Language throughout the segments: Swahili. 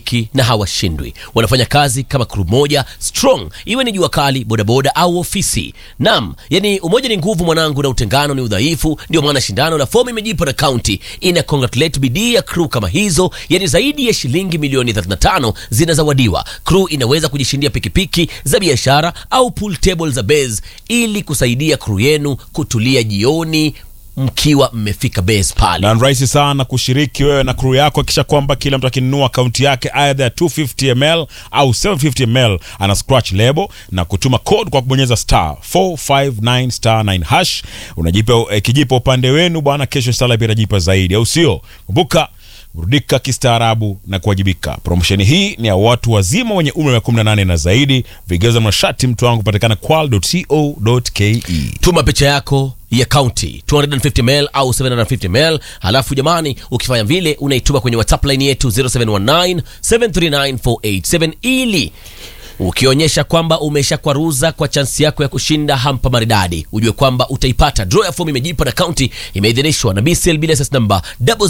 pikipiki na hawashindwi. Wanafanya kazi kama crew moja strong, iwe ni jua kali, bodaboda au ofisi. Nam, yani umoja ni nguvu mwanangu, na utengano ni udhaifu. Ndio maana shindano la fomu imejipa na kaunti ina congratulate bidii ya crew kama hizo, yani zaidi ya shilingi milioni 35 zinazawadiwa. Crew inaweza kujishindia pikipiki za biashara au pool table za base ili kusaidia crew yenu kutulia jioni mkiwa mmefika base pale. na ni rahisi sana kushiriki wewe na crew yako. Kisha kwamba kila mtu akinunua akaunti yake either ya 250 ml au 750 ml ana scratch lebo na kutuma code kwa kubonyeza star 459 star 9 hash, unajipa eh, kijipa upande wenu bwana. Kesho inshallah pia itajipa zaidi, au sio? Kumbuka burudika kistaarabu na kuwajibika. Promosheni hii ni ya watu wazima wenye umri wa 18 na zaidi. Vigezo na masharti mtu wangu patikana kwal.co.ke. Tuma picha yako ya kaunti 250 ml au 750 ml, halafu jamani, ukifanya vile unaituma kwenye WhatsApp line yetu 0719 739 ili ukionyesha kwamba umeshakwaruza kwa chansi yako ya kushinda hampa maridadi, ujue kwamba utaipata. Draw ya fomu imejipa na kaunti imeidhinishwa na BCL bila SS number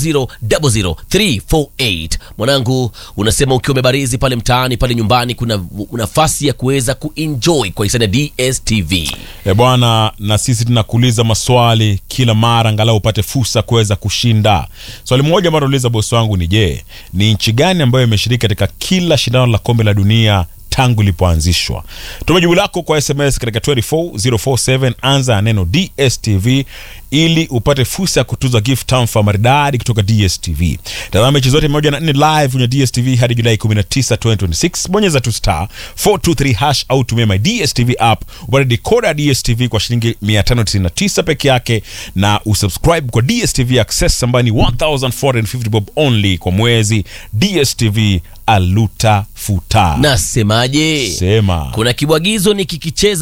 0000348. Mwanangu, unasema ukiwa umebarizi pale mtaani pale nyumbani, kuna nafasi ya kuweza kuenjoy kwa hisani ya DSTV. E bwana, na sisi tunakuuliza maswali kila mara, angalau upate fursa kuweza kushinda. Swali moja ambalo nauliza bosi wangu ni je, ni nchi gani ambayo imeshiriki katika kila shindano la kombe la dunia tangu ilipoanzishwa? Tuma jibu lako kwa SMS katika 24047 anza na neno DSTV ili upate fursa ya kutuza gift tamfa maridadi kutoka DSTV. Tazama mechi zote moja na nne live kwenye DSTV hadi Julai 19, 2026. Bonyeza tu star 423 hash au tumia my DSTV app upate decoder ya DSTV kwa shilingi 599 peke yake, na usubscribe kwa DSTV Access ambayo ni 1450 bob only kwa mwezi. DSTV aluta futa. Nasemaje? Sema. Kuna kibwagizo nikikicheza